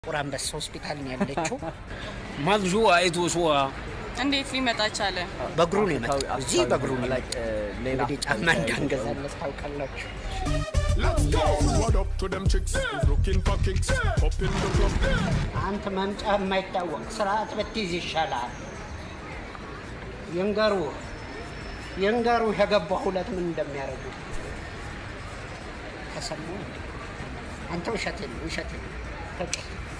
ጥቁር አንበሳ ሆስፒታል ነው ያለችው። ማን ሹዋ አይቶ ሹዋ እንዴት ሊመጣ ቻለ? በእግሩ ነው የመጣው። እዚህ በእግሩ ነው like የመጣው። uh, ሌላ እንግዲህ ጫማ እንዳንገዛለት ታውቃላችሁ። Let's go. What up to them chicks? Who's looking for kicks? Up in the club. አንተ መምጫ የማይታወቅ ስርዓት ብትይዝ ይሻላል። ይንገሩ ይንገሩ የገባ ሁለት ምን እንደሚያደርጉ ተሰሙ። አንተ ውሸቴን ነው ውሸቴን ነው። በቃ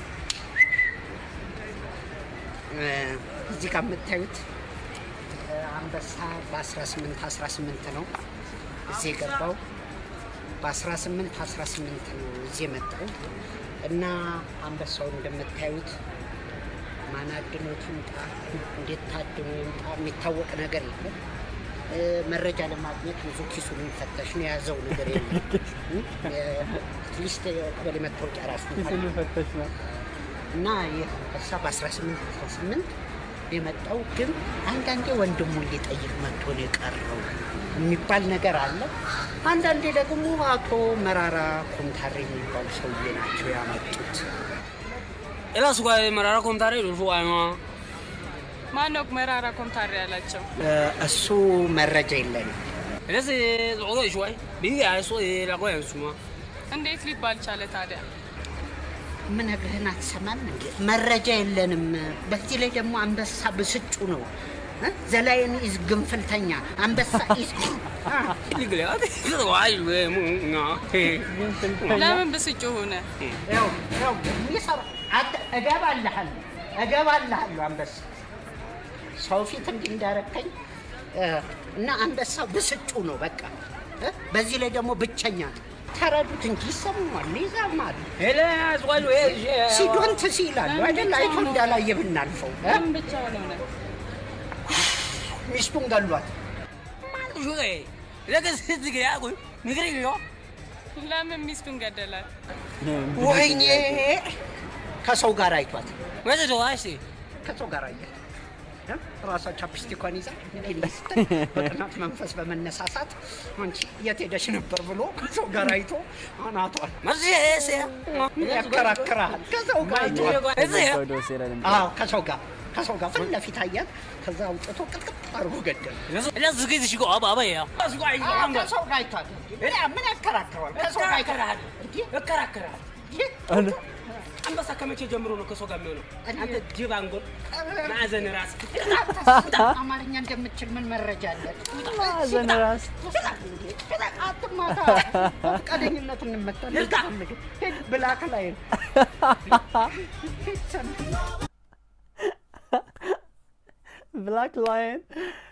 እ፣ እዚህ ጋር የምታዩት እ፣ አንበሳ በ18 18 ነው እዚህ የገባው በ18 18 ነው እዚህ የመጣው እና አንበሳው እንደምታዩት ማን አድኖት ይምጣ እንዴት ታድኖ ይምጣ የሚታወቅ ነገር የለም። እ፣ መረጃ ለማግኘት ብዙ ኪሱን የሚፈተሽ ነው የያዘው ነገር የለም። አትሊስት የቀበሌ መታወቂያ ራሱ ኪስን ፈተሽ ነው። እና ይህ አንበሳ በ18 18 የመጣው ግን አንዳንዴ ወንድሙን ሊጠይቅ መጥቶ ነው የቀረው የሚባል ነገር አለ። አንዳንዴ ደግሞ አቶ መራራ ኮምታሬ የሚባሉ ሰውዬ ናቸው ያመጡት። ኤላ ሱጋ መራራ ኮምታሬ ሹዋ ማ ማን ነው መራራ ኮምታሪ ያላቸው? እ፣ እሱ መረጃ የለንም። ኤለስ ጾሎ ሹዋይ ቢዲ አይሶ ላቆ ያንሱማ እንዴት ሊባል ቻለ ታዲያ? ምነግርህን አትሰማም እንዴ? መረጃ የለንም። በዚህ ላይ ደግሞ አንበሳ ብስጩ ነው። እ? ዘላይን ኢዝ ግንፍልተኛ፣ አንበሳ ኢዝ አ፣ ሊግለ አት ዋይ ወሙ ና ለምን ብስጩ ሆነ? ያው ያው የሚሰራ አንተ እገባልሃለሁ እገባልሃለሁ አንበሳ ሰው ፊት እንዲህ እንዳረከኝ እ፣ እና አንበሳ ብስጩ ነው በቃ እ? በዚህ ላይ ደግሞ ብቸኛ ነው። ተረዱት እንጂ ይሰማል፣ ይዛማል። ኤላ ሱጋ ሲዶንት ሲላሉ አይደል አይቶ እንዳላየ ብናልፈው እ? ለምን ብቻ ሆነ? ሚስቱን ገሏት። ማን ሹዌ ለከስ ዝግያ ቆ ንግሪ ዮ ለምን ሚስቱን ገደላት? ወይኔ ከሰው ጋር አይቷት ወደ ዶዋሲ ከሰው ጋር አያት እ? ራሷ ቻፕስቲኳን ይዛ እንዲህ ስትል በቅናት መንፈስ በመነሳሳት አንቺ የት ሄደሽ ነበር ብሎ ከሰው ጋር አይቶ አናቷል ማዚ ኤሴ ያከራክራል። ከሰው ጋር አይቷል። እዚህ ወደ ወሴ ላይ ለምሳሌ አዎ ከሰው ጋር ከሰው ጋር ፊት ለፊት አያት። ከዛ አውጥቶ ቅጥቅጥ አድርጎ ገደል። ኤላ ዝግይ ዝሽጎ አባ አባ ያ ሱጋ ይዞ አንባ ከሰው ጋር አይቷል። ምን ምን ያከራክረዋል? ከሰው ጋር አይቷል። እንዲህ እከራከራል ይህ አንበሳ ከመቼ ጀምሮ ነው ከሰው ጋር የሚሆነው? አንተ ጅብ አንጎል ማዕዘን ራስ አማርኛ እንደምችል ምን መረጃ አለ? ማዕዘን ራስ አትማታ። በፈቃደኝነት እንመታለን። ሂድ ብላክ ላይ ነው። ብላክ ላየን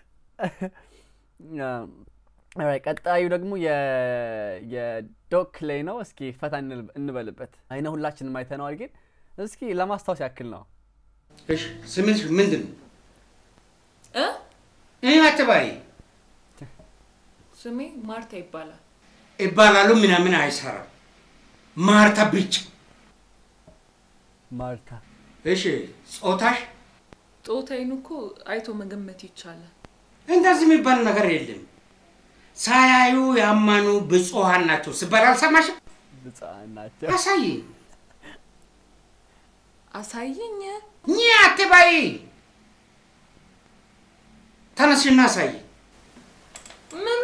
ቀጣዩ ደግሞ የ- የዶክ ላይ ነው። እስኪ ፈታ እንል- እንበልበት። አይነ ሁላችንም አይተነዋል፣ ግን እስኪ ለማስታወስ ያክል ነው። እሺ ስምሽ ምንድን ነው? እ ይህ አትባይ ስሜ ማርታ ይባላል። ይባላሉ ምናምን አይሰራም። ማርታ ብቻ። ማርታ እሺ ጾታሽ ጾታዬን እኮ አይቶ መገመት ይቻላል። እንደዚህ የሚባል ነገር የለም። ሳያዩ ያማኑ ብፁዓን ናቸው ሲባል አልሰማሽም? ብፁዓን ናቸው። አሳይ አሳየኝ። ኝ አትባይ። ተነስሽና አሳይ። ምኑ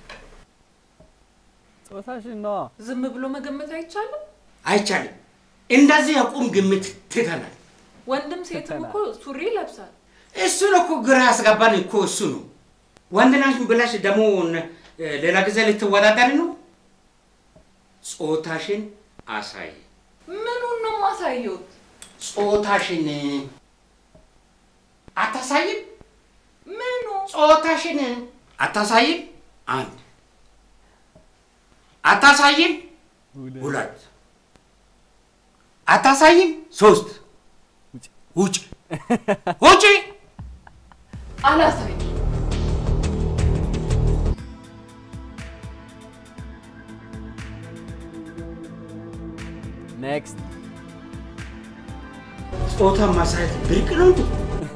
ጾታሽን ነዋ። ዝም ብሎ መገመት አይቻልም? አይቻልም። እንደዚህ የቁም ግምት ትተናል። ወንድም ሴትም እኮ ሱሪ ይለብሳል። እሱን እኮ ግራ ያስገባን እኮ እሱ ነው። ወንድ ናሽ ብላሽ ደግሞ እ፣ ሌላ ጊዜ ልትወዳደሪ ነው። ጾታሽን አሳይ። ምኑን ነው ማሳየውት? ጾታሽን አታሳይም። ምኑ ጾታሽን አታሳይም። አንድ አታሳይም። ሁለት አታሳይም። ሶስት ውጭ ውጭ። አላሳይም። ኔክስት ጾታ ማሳየት ብርቅ ነው እንዴ?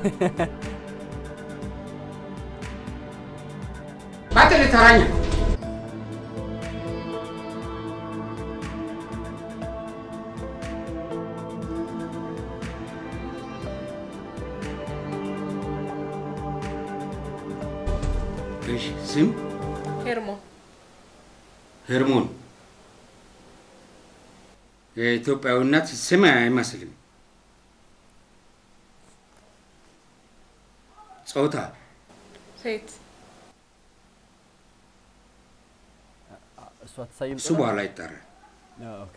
ባትል ተራኛ እሺ ስም ሄርሞን ሄርሞን የኢትዮጵያዊነት ስም አይመስልም። ጾታ ሴት እሷ ትሳይም እሱ በኋላ ይጠራል። ኦኬ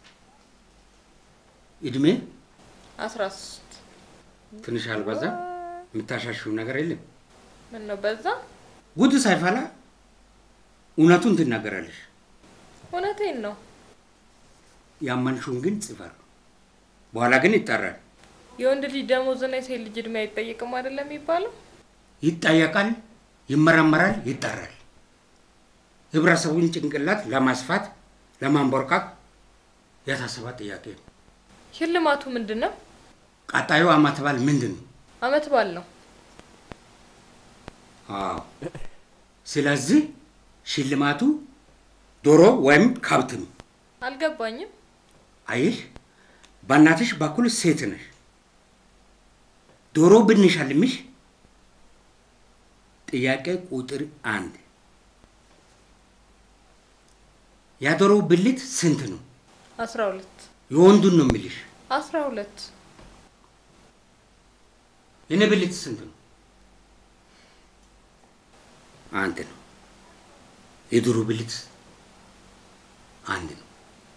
እድሜ አስራ ሶስት ትንሽ አልበዛ? የምታሻሽው ነገር የለም። ምን ነው በዛ? ጉድ ሳይፈላ እውነቱን ትናገራለሽ። እውነቴን ነው። ያመንሽውን ግን ጽፈር፣ በኋላ ግን ይጠራል። የወንድ ልጅ ደሞዝና የሴት ልጅ እድሜ አይጠየቅም አይደለም የሚባለው? ይጠየቃል፣ ይመረመራል፣ ይጠራል። ህብረተሰቡን ጭንቅላት ለማስፋት ለማንቦርቃቅ የታሰበ ጥያቄ ነው። ሽልማቱ ምንድን ነው? ቀጣዩ አመት በዓል ምንድን ነው? አመት በዓል ነው። አዎ። ስለዚህ ሽልማቱ ዶሮ ወይም ከብት ነው። አልገባኝም። አየሽ፣ በእናትሽ በኩል ሴት ነሽ። ዶሮ ብንሸልምሽ ጥያቄ ቁጥር አንድ የዶሮ ብልት ስንት ነው? አስራ ሁለት የወንዱን ነው የሚልሽ። አስራ ሁለት የኔ ብልት ስንት ነው? አንድ ነው። የዶሮ ብልት አንድ ነው።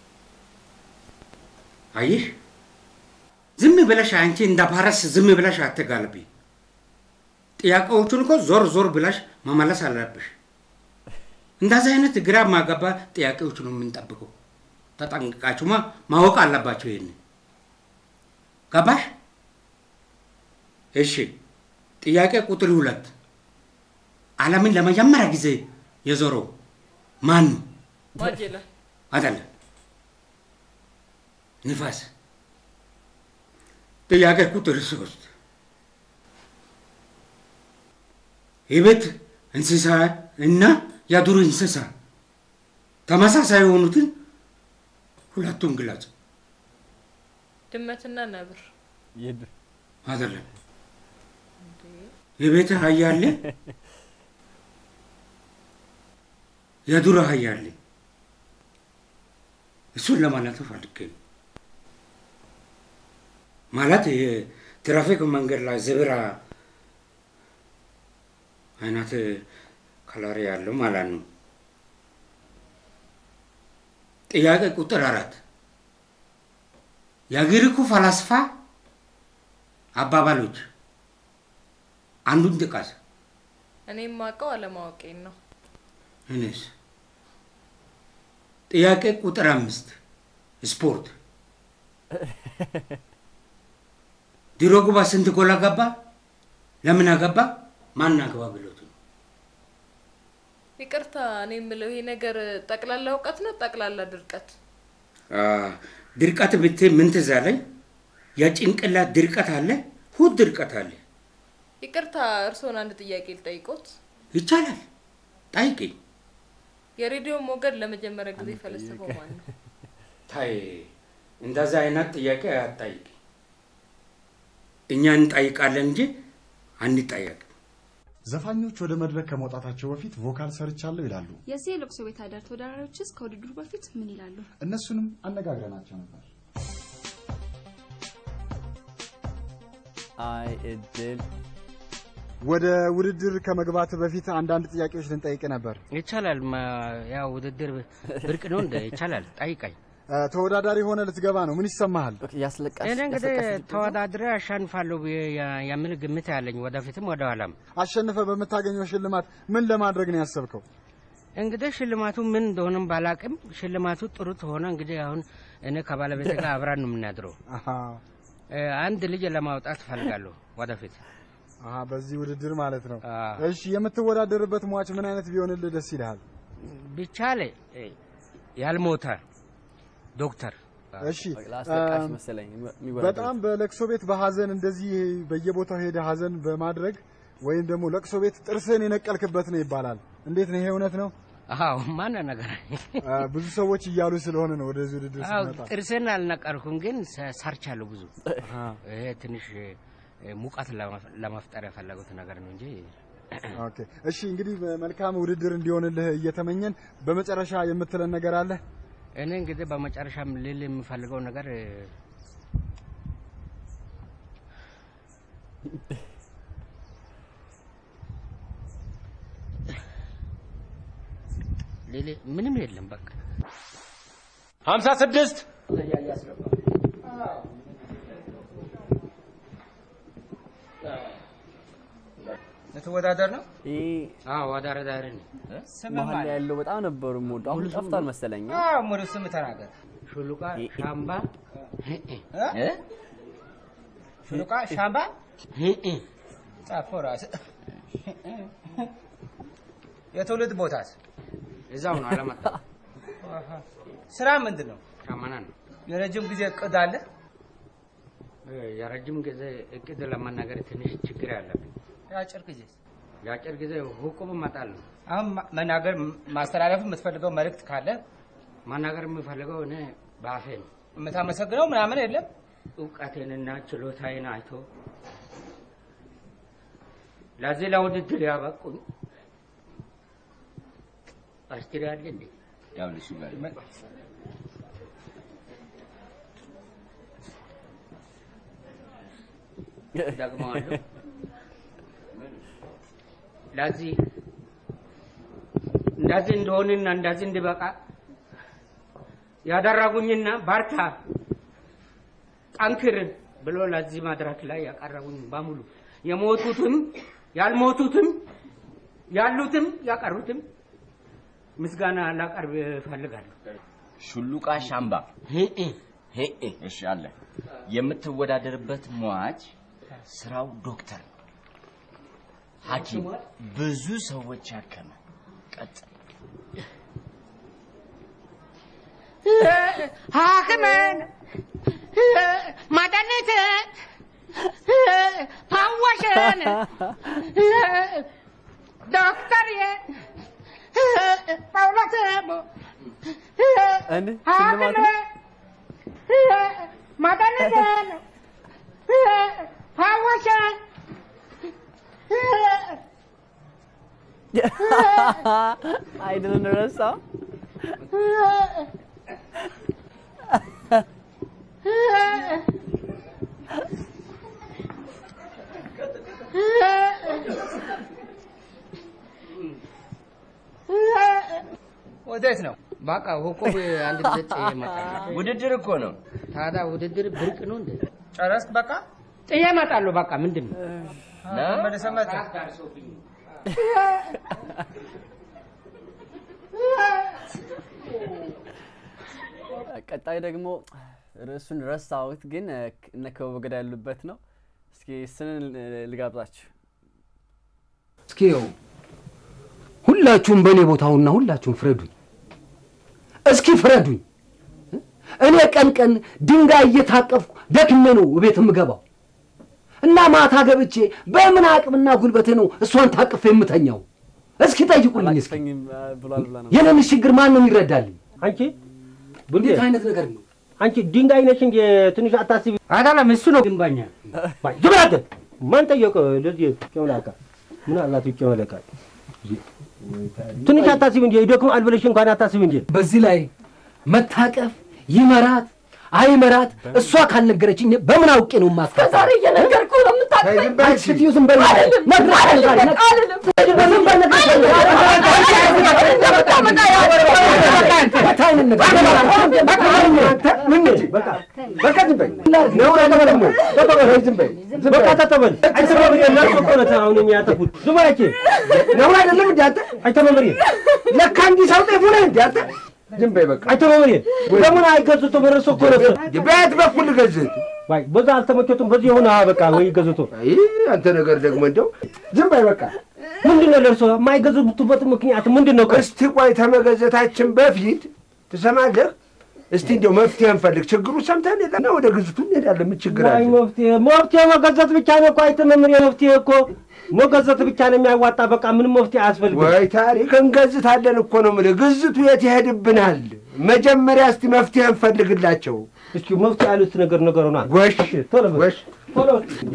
አየሽ፣ ዝም ብለሽ አንቺ እንደ ፓረስ ዝም ብለሽ አትጋልቢ። ጥያቄዎቹን እኮ ዞር ዞር ብለሽ መመለስ አለብሽ። እንደዚህ አይነት ግራ ማገባ ጥያቄዎች ነው የምንጠብቀው። ተጠንቅቃችሁማ ማወቅ አለባቸው። ይሄን ገባሽ? እሺ፣ ጥያቄ ቁጥር ሁለት ዓለምን ለመጀመሪያ ጊዜ የዞረው ማን ነው? ማጀላን አይደለም፣ ንፋስ። ጥያቄ ቁጥር ሶስት የቤት እንስሳ እና የዱር እንስሳ ተመሳሳይ የሆኑትን ሁለቱን ግለጽ። ድመትና ነብር ይድ- አይደለም፣ የቤት አህያ አለ፣ የዱር አህያ አለ። እሱን ለማለት ፈልጌ ነው። ማለት የትራፊክ መንገድ ላይ ዝብራ አይነት ከለር ያለው ማለት ነው። ጥያቄ ቁጥር አራት የግሪኩ ፈላስፋ አባባሎች አንዱን ጥቀስ። እኔ የማውቀው አለማወቄን ነው። እኔስ ጥያቄ ቁጥር አምስት ስፖርት ድሮግባ ስንት ጎል አገባ? ለምን አገባ? ማን አገባ ብሎት ነው። ይቅርታ፣ እኔ የምለው ይሄ ነገር ጠቅላላ እውቀት ነው ጠቅላላ ድርቀት? አ፣ ድርቀት ብትይ ምን ትዝ አለኝ? የጭንቅላት ድርቀት አለ፣ ሁድ ድርቀት አለ። ይቅርታ፣ እርስዎን አንድ ጥያቄ ልጠይቆት። ይቻላል፣ ጠይቂኝ። የሬዲዮ ሞገድ ለመጀመሪያ ጊዜ ፈለሰፈው ማን ነው? ታይ እንደዛ አይነት ጥያቄ አትጠይቂ። እኛ እንጠይቃለን እንጂ አንጠየቅም። ዘፋኞች ወደ መድረክ ከመውጣታቸው በፊት ቮካል ሰርቻለሁ ይላሉ። የዚህ የለቅሶ ቤት አዳር ተወዳዳሪዎችስ ከውድድሩ በፊት ምን ይላሉ? እነሱንም አነጋግረናቸው ነበር። አይ እድል ወደ ውድድር ከመግባት በፊት አንዳንድ ጥያቄዎች ልንጠይቅ ነበር። ይቻላል። ማ- ያው ውድድር ብርቅ ነው እንደ ይቻላል። ጠይቀኝ። እ፣ ተወዳዳሪ ሆነ ልትገባ ነው። ምን ይሰማሃል? ያስለቃሽ እኔ እንግዲህ ያስለቃሽ ድምፅ ነው? ተወዳድሬ አሻንፋለሁ ብዬ ያ- የሚል ግምት ያለኝ ወደፊትም ወደ ኋላም። አሸንፈ በምታገኘው ሽልማት ምን ለማድረግ ነው ያሰብከው? እንግዲህ ሽልማቱ ምን እንደሆነም ባላቅም ሽልማቱ ጥሩ ከሆነ እንግዲህ አሁን እኔ ከባለቤት ጋር አብራን ነው የምናድረው። አሃ፣ እ፣ አንድ ልጅ ለማውጣት እፈልጋለሁ ወደፊት። አሃ፣ በዚህ ውድድር ማለት ነው። አዎ። እሺ፣ የምትወዳደርበት ሟች ምን አይነት ቢሆንልህ ደስ ይልሃል? ቢቻለ እ፣ ያልሞተ ዶክተር እሺ፣ ለአስለቃሽ እም፣ መሰለኝ የሚወዳደሩት። በጣም በለቅሶ ቤት በሀዘን እንደዚህ በየቦታው ሄደ ሀዘን በማድረግ ወይም ደግሞ ለቅሶ ቤት ጥርስን የነቀልክበት ነው ይባላል። እንዴት ነው ይሄ እውነት ነው? አዎ ማን ነገር አ፣ ብዙ ሰዎች እያሉ ስለሆነ ነው ወደዚህ ውድድር አዎ ስመጣ። ጥርሴን አልነቀርኩም፣ ግን ሰ- ሰርቻለሁ ብዙ። አሃ። ይሄ ትንሽ እ፣ ሙቀት ለመፍ- ለመፍጠር የፈለጉት ነገር ነው እንጂ ኦኬ እሺ፣ እንግዲህ መልካም ውድድር እንዲሆንልህ እየተመኘን በመጨረሻ የምትለን ነገር አለ? እኔ እንግዲህ በመጨረሻም ልል የምፈልገው ነገር እ፣ ሌሌ ምንም የለም በቃ ሀምሳ ስድስት ልትወዳደር ነው? ይህ አዎ አዳረዳሪ ነው። መሀል ላይ ያለው በጣም ነበሩ የምወደው። አሁን ጠፍቷል መሰለኝ። አዎ ሙሉ ስም ተናገር። ሹሉቃ ሻምባ እ? ሹሉቃ ሻምባ ጻፈው ራስህ። የትውልድ ቦታስ? እዛው ነው አላመጣ። ስራ ምንድን ነው? ሻመና ነው። የረጅም ጊዜ እቅድ አለ? የረጅም ጊዜ እቅድ ለመናገር ትንሽ ችግር ያለብኝ። የአጭር ጊዜ የአጭር ጊዜ ሁቁም እመጣል ነው። አሁን ማ- መናገር ማስተላለፍ የምትፈልገው መልእክት ካለ መናገር የምፈልገው እኔ በአፌ ነው። የምታመሰግነው ምናምን የለም። እውቀቴንና ችሎታዬን አይቶ ለዚህ ለውድድር ያበቁኝ አስትሪ አለ እንዴ? ደግመዋለሁ። ለዚህ እንደዚህ እንደሆንና እንደዚህ እንድበቃ ያደረጉኝና ባርታ ጠንክር ብሎ ለዚህ መድረክ ላይ ያቀረቡኝ በሙሉ የሞቱትም ያልሞቱትም ያሉትም ያቀሩትም ምስጋና ላቀርብ እፈልጋለሁ። ሹሉቃ ሻምባ ሄኤ እሺ አለ የምትወዳደርበት ሟች ስራው ዶክተር ነው ሐኪም ብዙ ሰዎች ያከመ ቀጥል ሐኪምን መድኃኒትን ፈዋሽን ዶክተር ጳውሎስ እንዴ ሽልማት ነው? መድኃኒትን ፈዋሽን አይድልን ረሳው። ወዴት ነው? በቃ ሁቁም አንድ ጊዜ ጥዬ እመጣለሁ። ውድድር እኮ ነው ታዲያ ውድድር ብርቅ ነው እንዴ? ጨረስክ? በቃ ጥዬ እመጣለሁ። በቃ ምንድን ነው መልሰህ መጣ። ቀጣይ ደግሞ ርዕሱን ረሳሁት፣ ግን እ፣ እነ ክበበ ገዳ ያሉበት ነው። እስኪ ስንን ልጋብዛችሁ። እስኪ ይኸው ሁላችሁም በእኔ ቦታውና ሁላችሁም ፍረዱኝ። እስኪ ፍረዱኝ። እኔ ቀን ቀን ድንጋይ እየታቀፍኩ ደክሜ ነው ቤት የምገባው እና ማታ ገብቼ በምን አቅምና ጉልበቴ ነው እሷን ታቅፌ የምተኛው? እስኪ ጠይቁልኝ። እስኪ አላቅፈኝም እ፣ ብሏል ብላ ነው የኔን ችግር ማን ነው ይረዳልኝ? አንቺ እንዴት አይነት ነገር ነው? አንቺ ድንጋይ ነሽ እንጂ ትንሽ አታስቢ። አይደለም እሱ ነው ግንባኛ። ዝም በል አንተ። ማን ጠየቀ? ለዚህ ጨምላቃ ምን አላት ይጨመለቃል። ትንሽ አታስቢ እንጂ ይደክማል ብለሽ እንኳን አታስቢ እንጂ በዚህ ላይ መታቀፍ ይመራት አይመራት እሷ ካልነገረችኝ በምን አውቄ ነው ማስቀ ዛሬ እየነገርኩህ ነው የምታውቀኝ። አንቺ ስትዪው ዝም በል አይደለም፣ ነግረሽ አይደለም፣ ዛሬ ነግ- አይደለም። ዝም በል ነግረሽ በቃ አይነት ነገር በቃ ዝም በይ ነውር አይደለም ተተበል ዝም በይ በቃ ተተበል። አይተባበሪ እናንተ እኮ ነህ አሁን የሚያጠፉት። ዝም በል አንቺ። ነውር አይደለም እንዴ አንተ አይተባበሪ ለካ እንዲህ ሰው ጤፉ ነህ እንዴ አንተ ዝም በይ በቃ አይተባበሪ። ለምን አይገዙት? በረሶ እኮ ነው እሱ። በየት በኩል ልገዝት ዋይ በዛ አልተመቸቱም። በዚህ የሆነ በቃ ወይ ገዝቶ አይ አንተ ነገር ደግሞ እንደው ዝም በይ በቃ ምንድን ነው ለእርሶ የማይገዙበት ምክንያት ምንድን ነው? እስቲ ቆይ ተመገዘታችን በፊት ትሰማለህ? እስቲ እንደው መፍትሄ እንፈልግ። ችግሩ ሰምተን የለና ወደ ግዝቱ እንሄዳለን። ምን ችግር ዋይ አለ? መፍትሄ መፍትሄ መገዘት ብቻ ነው እኮ አይተመምር መፍትሄ እኮ መገዘት ብቻ ነው የሚያዋጣ። በቃ ምንም መፍትሄ አያስፈልግም። ወይ ታሪክ እንገዝታለን እኮ ነው የምልህ። ግዝቱ የት ይሄድብናል? መጀመሪያ እስቲ መፍትሄ እንፈልግላቸው። እስኪ መፍትሄ ያሉት ነገር ነገር ሆኗል። ጎሽ ቶሎ በል። ጎሽ ቶሎ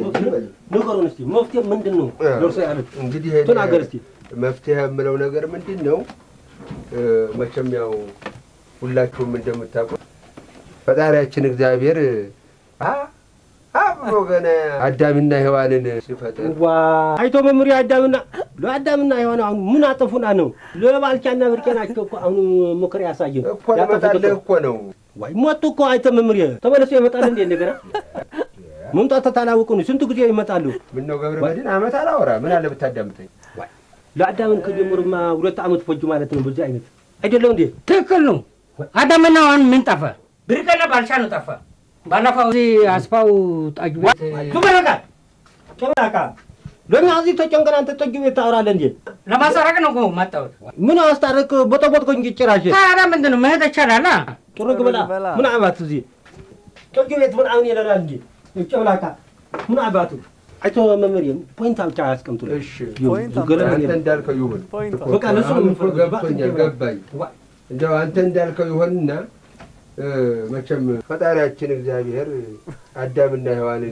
ንገሩን እስቲ መፍትሄ ምንድን ነው? ደርሶ ያሉት እንግዲህ ተናገር እስቲ። መፍትሄ የምለው ነገር ምንድን ነው? እ፣ መቼም ያው ሁላችሁም እንደምታውቁት ፈጣሪያችን እግዚአብሔር አ አብሮ ገና አዳምና ሔዋንን ሲፈጥር ዋ አይቶ መምሪ አዳምና ለአዳምና ሔዋን አሁን ምን አጠፉና ነው? ለባልቻና ብርቄ ናቸው እኮ አሁን ምክር ያሳየን እኮ ልመጣልህ እኮ ነው። ዋይ ሞቱ እኮ አይተ መምሪ ተመለሱ ይመጣል እንዴ እንደገና መምጣት ታላውቁ ነው። ስንት ጊዜ ይመጣሉ? ምነው ገብረ መድህን አመት አላወራ ምን አለ ብታዳምጠኝ። ለአዳምን ከጀመሩማ ሁለት ዓመት ፈጁ ማለት ነው። በዚህ አይነት አይደለም እንዴ? ትክክል ነው። አዳምና ሔዋን ምን ጠፋ? ብርቅና ባልቻ ነው ጠፋ። ባለፈው እዚህ አስፋው ጠጅ ቤት ቱበረጋ ጨምላቃ ለምን እዚህ ተጨንቀን አንተ ጠጅ ቤት ታወራለህ እንዴ? ለማስታረቅ ነው እኮ መጣሁት። ምን አስታረቅ በጠቦጥኮ እንጂ ጭራሽ ታዲያ ምንድን ነው መሄድ ይቻላል? ጥሩ ግበላ ምን አባቱ እዚህ ጠጅ ቤት ምን አሁን ይለናል እንጂ ጨምላቃ ምን አባቱ አይቶ መምህር ፖይንት ብቻ ያስቀምጡ። እሺ አንተ እንዳልከው ይሁን። በቃ ለሱ ነው እኮ ገብቶኛል፣ ገባኝ። እንደው አንተ እንዳልከው ይሆንና እ፣ መቼም ፈጣሪያችን እግዚአብሔር አዳምና ሔዋንን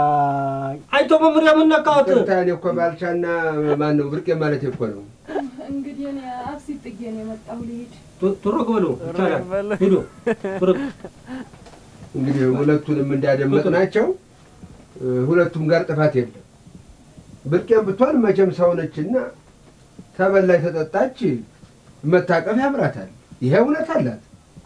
ዋይ አይቶ መምህር የምነካወት ቅርታ እኔ እኮ ባልቻና ማን ነው ብርቄ ማለት እኮ ነው። እንግዲህ እኔ አብሲት ጥጌ ነው የመጣሁ ልሂድ። ቱረግ በሉ ይቻላል ሂዱ ቱረግ እንግዲህ ሁለቱንም እንዳደመጥ ናቸው። ሁለቱም ጋር ጥፋት የለም። ብርቄም ብትሆን መቼም ሰው ነችና ተበላች ተጠጣች መታቀፍ ያምራታል። ይሄ እውነት አላት።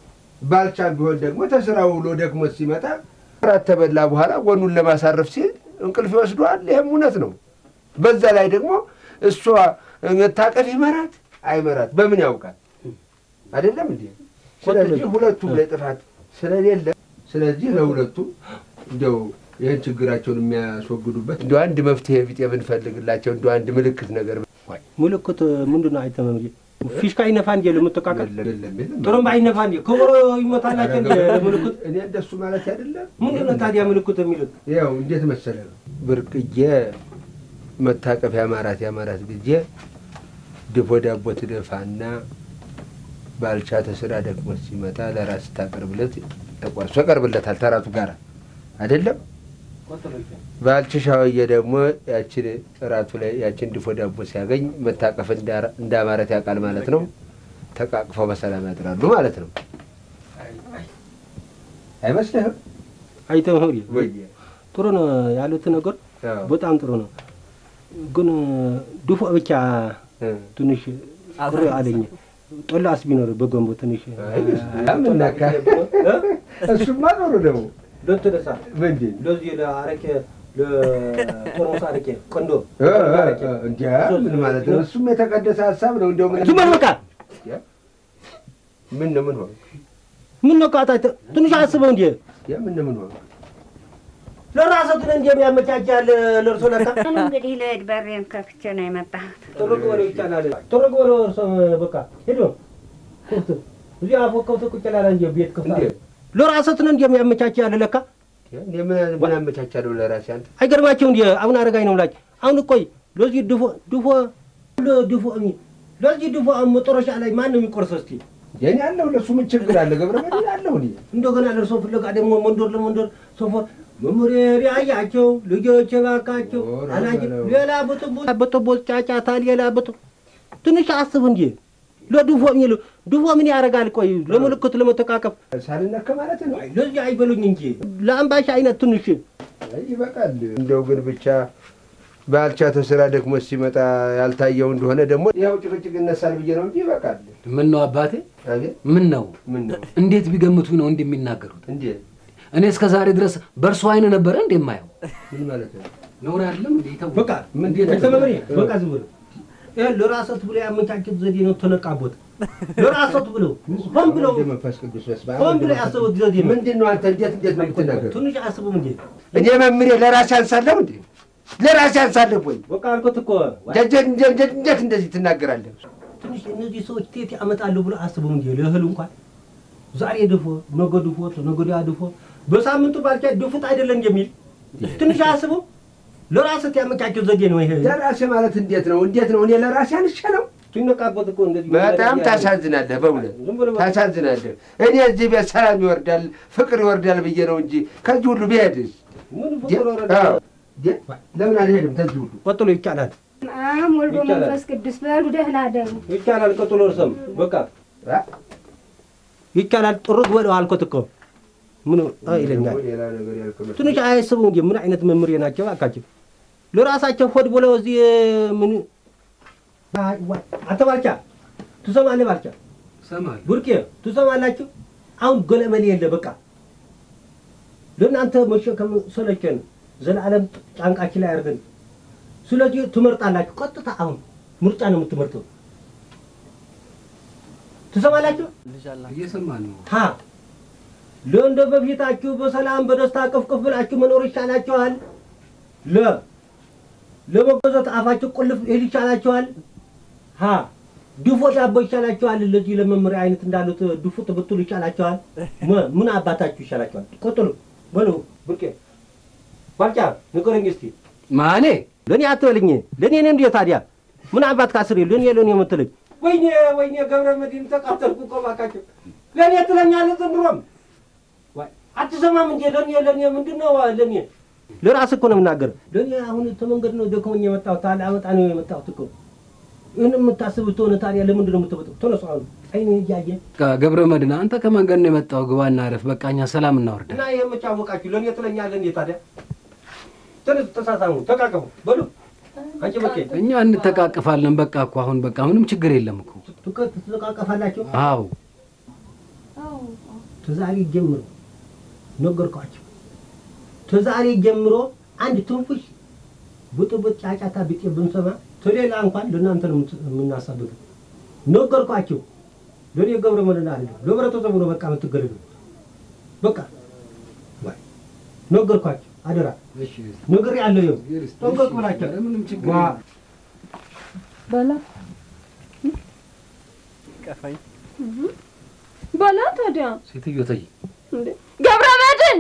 ባልቻም ቢሆን ደግሞ ተስራ ውሎ ደክሞ ሲመጣ ራት ተበላ በኋላ ጎኑን ለማሳረፍ ሲል እንቅልፍ ይወስደዋል። ይህም እውነት ነው። በዛ ላይ ደግሞ እሷ መታቀፍ ይመራት አይመራት በምን ያውቃል? አይደለም እንዴ? ስለዚህ ሁለቱም ላይ ጥፋት ስለሌለ ስለዚህ ለሁለቱም እንደው ይህን ችግራቸውን የሚያስወግዱበት እንደ አንድ መፍትሄ ቢጤ ብንፈልግላቸው እንደ አንድ ምልክት ነገር ምልክት ምንድን ነው? አይተ መምህር ፊሽካ ይነፋ እንዴ ለመተቃቀል የለም የለም ጥሩምባ ይነፋ እንዴ ከበሮ ይመታላቸው እንዴ ምልክት እኔ እንደሱ ማለት አይደለም። ምንድን ነው ታዲያ ምልክት የሚሉት? ያው እንዴት መሰለ ነው ብርቅዬ መታቀፍ ያማራት ያማራት ጊዜ ድፎ ዳቦ ትደፋና ባልቻ ተስራ ደክሞ ሲመጣ ለራስ ታቀርብለት ተቆርሶ ያቀርብለታል ተራቱ ጋር አይደለም። ባልች ሻወዬ ደግሞ ያችን እራቱ ላይ ያችን ድፎ ዳቦ ሲያገኝ መታቀፍ እንዳማረት ያውቃል ማለት ነው። ተቃቅፈው በሰላም ያድራሉ ማለት ነው። አይመስልህም? አይተ መምህር ጥሩ ነው ያሉት ነገር በጣም ጥሩ ነው። ግን ድፎ ብቻ ትንሽ ቅር አለኝ። ጦላስ ቢኖር በገንቦ ትንሽ ምናካ እሱማ ጥሩ ነው። ለተደሳ ምንድን ለዚህ ለአረቄ ለጦርሙስ አረቄ ቆንዶ እንዲያ ምን ማለት ነው? እሱም የተቀደሰ ሀሳብ ነው። እንደው ምን ዝም በል በቃ። ምን ነው ምን ሆነ? ምን ነው ቃታ ትንሽ አስበው እንዴ ምን ነው ምን ሆነ? ለራስህ ግን እንዴ ያመቻቻል ለእርሶ ለካ እንግዲህ ልሂድ፣ በሬን ከፍቼ ነው የመጣሁት። ጥሩቅ በለው ይቻላል። ጥሩቅ በለው እርሶ በቃ ሄዶ ክፍት እዚህ አፎ ከብቶ ቁጭ ላለ እንጂ ቤት ክፍት አለ። ለራስህ ነው እንዴ ያመቻቻል ለካ እኔ ምን ምን አመቻቻለሁ ለራሴ አንተ አይገርማቸው እንዴ አሁን አረጋኝ ነው ምላጭ አሁን ቆይ ለዚህ ድፎ ድፎ ድፎ ለዚህ ድፎ መጨረሻ ላይ ማን ነው የሚቆርሰው እስቲ የኔ አለሁ ለሱ ምን ችግር አለ? ገብረ መድህን አለሁ እኔ እንደገና ለእርሶ ፍለጋ ደግሞ መንደር ለመንደር ሶፎር መምህር ያያቸው ልጆች ባካቸው አላጅ ሌላ ብጥቦ ብጥቦ ጫጫታ ሌላ ብጥ ትንሽ አስብ እንጂ ለድፎ የሚሉ ድፎ ምን ያደርጋል? ቆይ ለምልክት ለመተቃቀፍ ሳልነካ ማለት ነው። ለዚህ አይበሉኝ እንጂ ለአምባሻ አይነት ትንሽ ይበቃል። እንደው ግን ብቻ ባልቻ ተስራ ደክሞ ሲመጣ ያልታየው እንደሆነ ደግሞ ያው ጭቅጭቅ ይነሳል ብዬ ነው እንጂ ይበቃል። ምን ነው አባቴ? ምን ነው ምን ነው እንዴት ቢገምቱ ነው እንዲህ የሚናገሩት? እንዴት እኔ እስከ ዛሬ ድረስ በእርሱ አይን ነበረ እንዴ የማየው? ምን ማለት ነው? ነውር አይደለም እንዴ? ተው በቃ ምን ተመሪ በቃ ዝም ብሎ ይሄ ለራሰት ብሎ ያመቻቸት ዘዴ ነው። ተነቃቦት ለራሰት ብሎ ሆን ብሎ መንፈስ ቅዱስ በስመ አብ ሆን ብሎ ያሰቡት ዘዴ ነው። ምንድን ነው አንተ እንዴት እንዴት ነው የምትናገረው? ትንሽ አስቡም እንዴ እኔ መምሬ ለራሴ አንሳለሁ እንዴ? ለራሴ አንሳለሁ ወይ? በቃ አልኩት እኮ እንዴት እንደዚህ ትናገራለህ? ትንሽ እነዚህ ሰዎች ቴት ያመጣሉ ብሎ አስቡም እንዴ ለእህል እንኳን ዛሬ ድፎ ነገ ድፎ ነገ ወዲያ ድፎ በሳምንቱ ባልቻ ድፉት አይደለም የሚል ትንሽ አስቡ። ለራስህ ያመቻቸው ዘዴ ነው ይሄ። ለራሴ ማለት እንዴት ነው? እንዴት ነው? እኔ ለራሴ አንሼ ነው ሲነቃበት እኮ እንደዚህ በጣም ታሳዝናለህ፣ በእውነት ታሳዝናለህ። እኔ እዚህ ቤት ሰላም ይወርዳል፣ ፍቅር ይወርዳል ብዬ ነው እንጂ ከዚህ ሁሉ ብሄድስ ምን ፍቅር ወረደ? ለምን አልሄድም? ተዚህ ሁሉ ቀጥሎ ይቻላል አብ ወልዶ ይቻላል። መንፈስ ቅዱስ በሉ ደህና ደሩ። ይቻላል። ቀጥሎ እርሰም በቃ ይቻላል። ጥሩት በለው አልኮት እኮ ምን አ ይለኛል። ሌላ ነገር ያልከመ ትንሽ አያስቡ እንጂ ምን አይነት መምህር ናቸው እባካቸው። ለራሳቸው ሆድ ብለው እዚህ ምን አይ፣ ዋይ፣ አንተ ባልቻ ትሰማለህ? ባልቻ እሰማለሁ። ቡርቄ ትሰማላችሁ? አሁን ገለመሌ የለ በቃ ለእናንተ መሸከም ሰለቸን። ዘላለም ጫንቃችን ላይ አድርገን ስለዚህ ትመርጣላችሁ። ቀጥታ አሁን ምርጫ ነው የምትመርጠው። ትሰማላችሁ? እየሰማን ነው። ሀ ለእንደ በፊታችሁ በሰላም በደስታ ቅፍቅፍ ብላችሁ መኖር ይሻላችኋል። ለ ለመገዛት አፋችሁ ቁልፍ ይል ይሻላችኋል። ሀ ድፎ ዳቦ ይሻላችኋል። ለዚህ ለመመሪያ አይነት እንዳሉት ድፎ ትብትሉ ይሻላችኋል። መ ምን አባታችሁ ይሻላችኋል? ቀጥሉ በሉ። ብርቄ ባልጫ ንገረኝ እስቲ ማኔ ለእኔ አትበልኝ። ለእኔ ነው እንዴ ታዲያ? ምን አባት ካስሬ ለእኔ ለእኔ የምትለኝ? ወይኔ ወይኔ ገብረ መድህን ተቃጠልኩ እኮ እባካቸው። ለእኔ ትለኛለህ ዘንድሮም ዋይ፣ አትሰማም እንዴ? ለእኔ ለእኔ ምንድን ነው ለእኔ? ለራስህ እኮ ነው የምናገር። ለእኔ አሁን ተመንገድ ነው ደክሞኝ የመጣሁት ታዲያ አመጣ ነው የመጣሁት እኮ። ይህን የምታስብ ትሆነ ታዲያ ለምንድን ነው የምትበጠው? ተነሱ አሁን አይኔ እያየ ገብረ መድህን አንተ ከመንገድ ነው የመጣው። ግባና አረፍ። በቃ እኛ ሰላም እናወርዳለን። እና ይህ የምጫወቃችሁ ለእኔ ትለኛለህ እንዴ ታዲያ? ተነሱ፣ ተሳሳሙ፣ ተቃቀፉ በሉ። አንቺ በቄ እኛ እንተቃቅፋለን። በቃ እኮ አሁን በቃ ምንም ችግር የለም እኮ። ትቃቀፋላችሁ? አዎ ተዛሬ ጀምሮ ነገርኳቸው። ተዛሬ ጀምሮ አንድ ትንፉሽ ብጥብጥ ጫጫታ ቢጤ ብንሰማ ተሌላ እንኳን ለእናንተ ነው የምናሳብቅ። ነገርኳቸው። ለእኔ ገብረ መድህን አይደለም ለህብረተሰቡ ነው በቃ የምትገለሉ። በቃ ዋይ ነገርኳቸው። አደራ ነገር ያለው ይኸው ጠንቀቅ ብላቸው ዋ በላ ቀፋኝ በላ ታዲያ ሴትዮ ተይ እንዴ ገብረ መድህን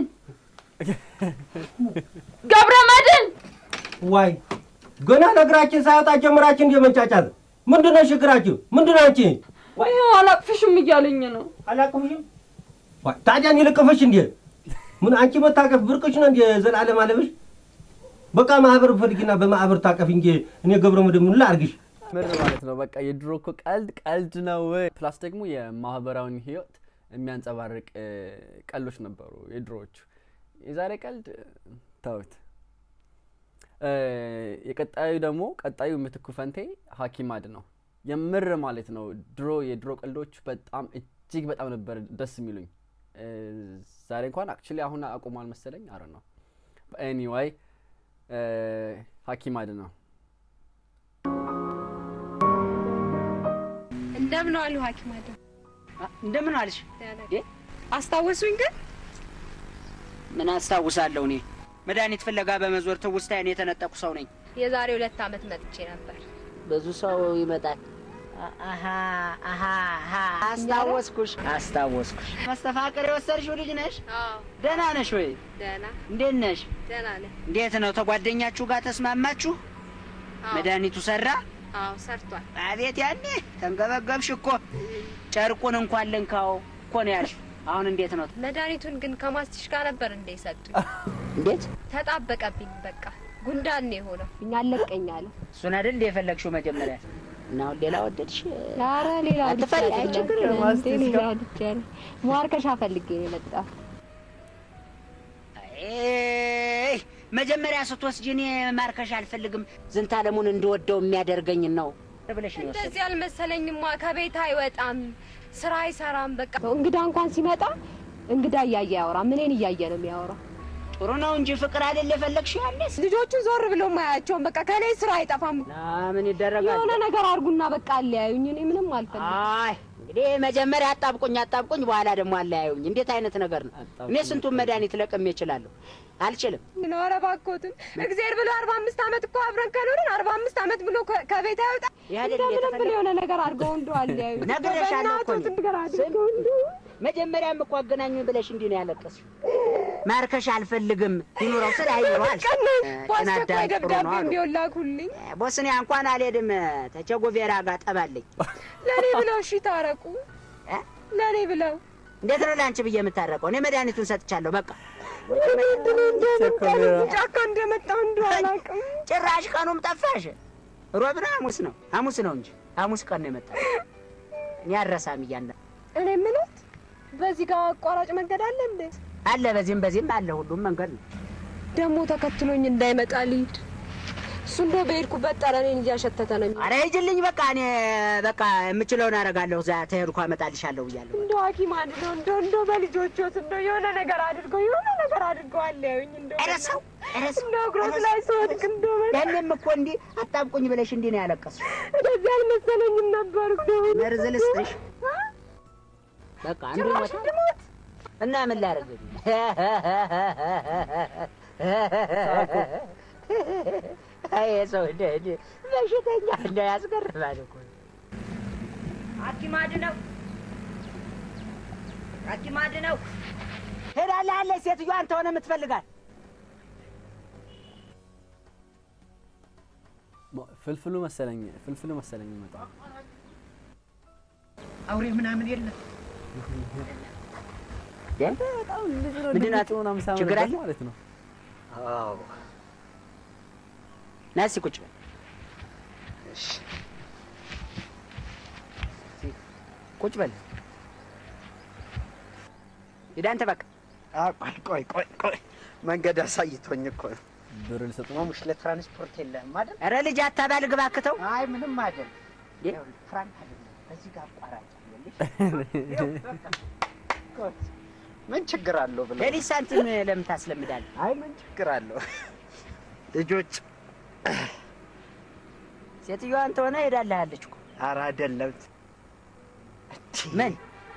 ገብረ መድህን ዋይ ገና ነገራችን ሳያወጣ ጀምራችን እንደ መንጫጫት ምንድን ነው ችግራችሁ? ምንድን ነው አንቺ? ይኸው አላቅፍሽም እያለኝ ነው። አላቅፍሽም? ዋይ ታዲያ እኔ ልቅፍሽ እንዴ? ምን አንቺ መታቀፍ ብርቅሽ ነው እንዴ? ዘላለም አለብሽ? በቃ ማህበር ፈልጊና በማህበር ታቀፍ እንጂ እኔ ገብረ መድህን ምን ላድርግሽ? ምር ማለት ነው። በቃ የድሮ እኮ ቀልድ ቀልድ ነው። ፕላስ ደግሞ የማህበራዊን ህይወት የሚያንጸባርቅ እ፣ ቀልዶች ነበሩ የድሮዎቹ። የዛሬ ቀልድ ተውት። እ፣ የቀጣዩ ደግሞ ቀጣዩ ምትኩ ፈንቴ ሀኪማድ ነው። የምር ማለት ነው። ድሮ የድሮ ቀልዶች በጣም እጅግ በጣም ነበር ደስ የሚሉኝ። እ፣ ዛሬ እንኳን አክቹሊ አሁን አቁሟል መሰለኝ። አረ ነው ኤኒዋይ ሀኪማድ ነው። እንደምን ዋሉ ሐኪም አደም? እንደምን አልሽ? አስታወሱኝ ግን ምን አስታውሳለሁ እኔ መድኃኒት ፍለጋ በመዞር ትውስታዬን የተነጠቁ ሰው ነኝ። የዛሬ ሁለት ዓመት መጥቼ ነበር። ብዙ ሰው ይመጣል። አሀ አሀ አሀ አስታወስኩሽ አስታወስኩሽ። መስተፋቅር የወሰድሽው ልጅ ነሽ? ደህና ነሽ ወይ? ደህና እንዴት ነሽ? ደህና ነኝ። እንዴት ነው ተጓደኛችሁ ጋር ተስማማችሁ? መድኃኒቱ ሰራ? አዎ ሰርቷል። አቤት ያኔ ተንገበገብሽ እኮ ጨርቁን እንኳን ልንካው እኮ ነው ያልሽ። አሁን እንዴት ነው? መድኃኒቱን ግን ከማስትሽ ጋር ነበር እንደ ሰጡኝ። እንዴት ተጣበቀብኝ። በቃ ጉንዳን ነው የሆነው። እኛ አለቀኝ አለ። እሱን አይደል እንደ የፈለግሽው መጀመሪያ? እና አሁን ሌላ ወደድሽ? ኧረ ሌላ አትፈልጊ? አይ ችግር የለም። እንዴ ሌላ ልጅ ማርከሻ ፈልጌ ነው የመጣሁት። አይ መጀመሪያ ስትወስጂ እኔ ማርከሻ አልፈልግም ዝንተ ዓለሙን እንድወደው የሚያደርገኝ ነው ብለሽ ነው የወሰድሽው። እንደዚህ አልመሰለኝማ። ከቤት አይወጣም፣ ስራ አይሰራም። በቃ እንግዳ እንኳን ሲመጣ እንግዳ እያየ ያወራም። እኔን እያየ ነው የሚያወራው። ጥሩ ነው እንጂ ፍቅር አይደል የፈለግሽው? ያኔስ ልጆቹን ዞር ብሎ ማያቸውም። በቃ ከኔ ስራ አይጠፋም። ምን ይደረጋል? የሆነ ነገር አድርጉና በቃ አለያዩኝ። እኔ ምንም አልፈልግም። አይ እንግዲህ መጀመሪያ አጣብቁኝ አጣብቁኝ፣ በኋላ ደግሞ አለያዩኝ። እንዴት አይነት ነገር ነው? እኔ ስንቱን መድኃኒት ለቅሜ እችላለሁ? አልችልም። ምን ኧረ እባክዎትን እግዚአብሔር ብሎ አርባ አምስት ዓመት እኮ አብረን ከኖርን አርባ አምስት ዓመት ብሎ ከ- ከቤት አይወጣ ያደል እንደምንም ብሎ የሆነ ነገር አድርገው እንደው አለያዩኝ። ነግሬሻለሁ እኮ እኔ። በእናትዎት ነገር አድርገው እንደው መጀመሪያም እኮ አገናኙኝ ብለሽ እንዲህ ነው ያለቀስሽው። ማርከሻ አልፈልግም ይኑረው ስል አይኑረዋል። በአስቸኳይ ደብዳቤ ቢሆን ላኩልኝ። ቦስኒያ እንኳን አልሄድም። ተቸጎቬራ ጋር ጠባለኝ። ለእኔ ብለው እሺ ታረቁ። ለእኔ ብለው እንዴት ነው ለአንቺ ብዬ የምታረቀው? እኔ መድኃኒቱን ሰጥቻለሁ። በቃ ጫካ እንደመጣሁ እንደው አላውቅም። ጭራሽ ቀኑም ጠፋሽ። ሮብ ነው ሐሙስ ነው? ሐሙስ ነው እንጂ ሐሙስ ቀን ነው የመጣው። እኔ አልረሳም እያንዳ እኔ የምለት በዚህ ጋር አቋራጭ መንገድ አለ እንዴ? አለ፣ በዚህም በዚህም አለ። ሁሉም መንገድ ነው። ደግሞ ተከትሎኝ እንዳይመጣ ልሂድ። እሱ እንደው በሄድኩበት ጠረኔን እያሸተተ ነው። ኧረ ሂጂልኝ በቃ እኔ በቃ የምችለውን አደርጋለሁ። እዛ ተሄድኩ አመጣልሻለሁ ብያለሁ። እንደው ሐኪም አድነው እንደው እንደው በልጆቾት እንደው የሆነ ነገር አድርገው የሆነ ነገር አድርገው አለዩኝ እንደው ኧረ ሰው ኧረ ሰው እንደው እግሮት ላይ ስወድቅ እንደው ያኔም እኮ እንዲህ አጣብቁኝ ብለሽ እንዲህ ነው ያለቀስሽ። እንደዚህ አልመሰለኝም ነበር እንደው መርዝ ልስጥሽ። በቃ አንዱ ጭራሽ ሞተ እና ምን ላደርግ አይ ሰው እንደ እንደ በሽተኛ እንደ ያስገርማል እኮ ሐኪም አድነው ሐኪም አድነው ሄዳለህ አለ ሴትዮዋ አንተ ሆነ የምትፈልጋት ፍልፍሉ መሰለኝ ፍልፍሉ መሰለኝ ይመጣ አውሬ ምናምን የለም። በጣም ልጅ ነው ምንድን ናት? ድምፁ ምናምን ሳምንበት ችግር አለ? ማለት ነው። አዎ ና እስኪ ቁጭ በል። እሺ እስኪ ቁጭ በል። ሂድ አንተ በቃ። ቆይ ቆይ ቆይ ቆይ መንገድ አሳይቶኝ እኮ ነው። ብር ልሰጥ ነው። ማሙሽ ለትራንስፖርት የለህም አይደል? ኧረ ልጅ አታባል ግባ አክተው። አይ ምንም አይደል። ይኸውልህ ፍራንክ አይደለም በዚህ ጋር አቋራጭ አለልሽ። ምን ችግር አለው ብለው ሌሊት ሳንቲም ለምን ታስለምዳለህ? አይ ምን ችግር አለው? ልጆች ሴትዮዋ አንተ ሆነ ሄዳለህ አለች እኮ። ኧረ አይደለም። ምን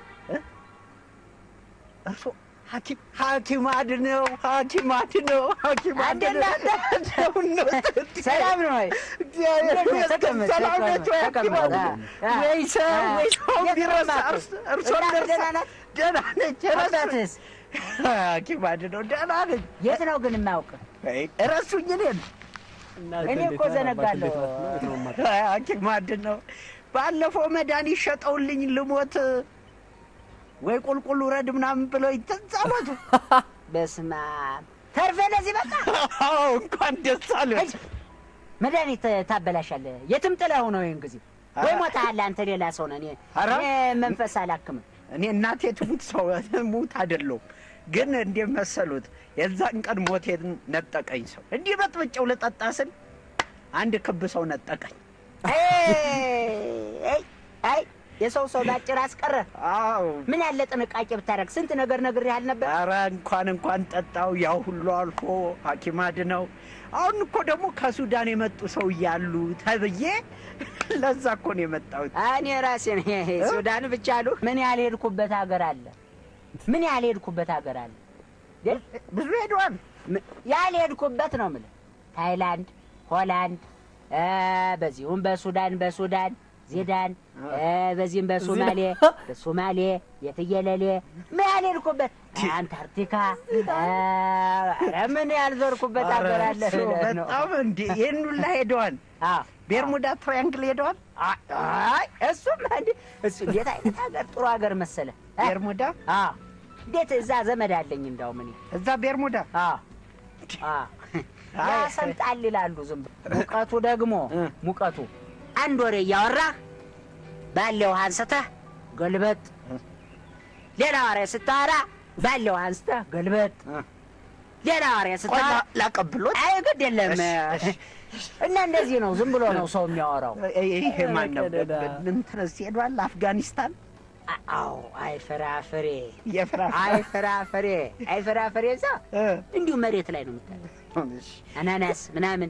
እርሶ ሐኪም ሐኪም አድነው ሐኪም አድነው ሐኪም አድነው ሰላም ነው ወይ? እግዚአብሔር ይመስገን። ተቀመጥ፣ ሰላም ናቸው ወይ ሐኪም ተቀመጥ። አድነው? አ- ወይ ሰው ወይ ሰው የት ቢረሳ ነው እርስ- እናትህ? እርሶን እናትህ ደርሳ ደህና ናት? ደህና ነች። አባትህስ? ሐኪም አድነው ደህና ነች። የት ነው ግን የማያውቅ? እረሱኝ እኔን እኔ እኮ ዘነጋለሁ። ሐኪም አድነው ባለፈው መድኃኒት ሸጠውልኝ ልሞት ወይ ቁልቁል ውረድ ምናምን ብለው ይተዛሞቱ። በስመ አብ ተርፌ ለዚህ በቃ አዎ እንኳን ደስ አለህ። መድኃኒት ታበላሻለህ። የትም ጥለኸው ነው ይህን ጊዜ ወይ ሞተሃል አንተ ሌላ ሰው ነህ። እኔ ኧረ። እኔ መንፈስ አላክምም። እኔ እናቴ ትሙት ሰው ሙት አይደለሁም፣ ግን እንዴት መሰሉት የዛን ቀን ሞቴን ነጠቀኝ ሰው እንዲህ በጥብጨው ልጠጣ ስል አንድ ክብ ሰው ነጠቀኝ። አይ አይ የሰው ሰው ባጭር አስቀረ። አዎ ምን ያለ ጥንቃቄ ብታደርግ ስንት ነገር ነግሬሃል ነበር። ኧረ እንኳን እንኳን ጠጣው ያው ሁሉ አልፎ ሐኪም አድነው። አሁን እኮ ደግሞ ከሱዳን የመጡ ሰው እያሉ ተብዬ ለዛ እኮ ነው የመጣሁት። እኔ ራሴ ነኝ ሱዳን ብቻ አሉ። ምን ያህል ሄድኩበት ሀገር አለ? ምን ያህል ሄድኩበት ሀገር አለ? ብዙ ሄዷል። ያህል ሄድኩበት ነው የምልህ። ታይላንድ፣ ሆላንድ፣ እ፣ በዚሁም በሱዳን በሱዳን ዜዳን እ፣ በዚህም በሶማሌ በሶማሌ የትየለሌ ምን ያህል ሄድኩበት አንታርክቲካ እ፣ ኧረ ምን ያልዞርኩበት ሀገር አለ ኧረ ብለህ ነው። በጣም እንዴ ይህን ሁላ ሄደዋል። ቤርሙዳ ትራያንግል ሄደዋል። አይ እሱም እንዴ እሱ እንዴት አይነት ሀገር ጥሩ ሀገር መሰለ ቤርሙዳ አዎ እንዴት እዛ ዘመድ አለኝ እንዳውም እኔ እዛ ቤርሙዳ አዎ አዎ ያሰምጣል ይላሉ ዝም ብሎ ሙቀቱ ደግሞ ሙቀቱ አንድ ወሬ እያወራህ ባለው አንስተህ ገልበጥ ሌላ ወሬ ስታወራ ባለው አንስተህ ገልበጥ ሌላ ወሬ ስታወራ ላቀብሎት አይ ግድ የለም እና እንደዚህ ነው ዝም ብሎ ነው ሰው የሚያወራው ይሄ ማን ነው? እንትንስ ሄዷል አፍጋኒስታን። አዎ አይ ፍራፍሬ የፍራፍሬ አይ ፍራፍሬ አይ ፍራፍሬ እዛ እንዲሁ መሬት ላይ ነው የምታየው አናናስ ምናምን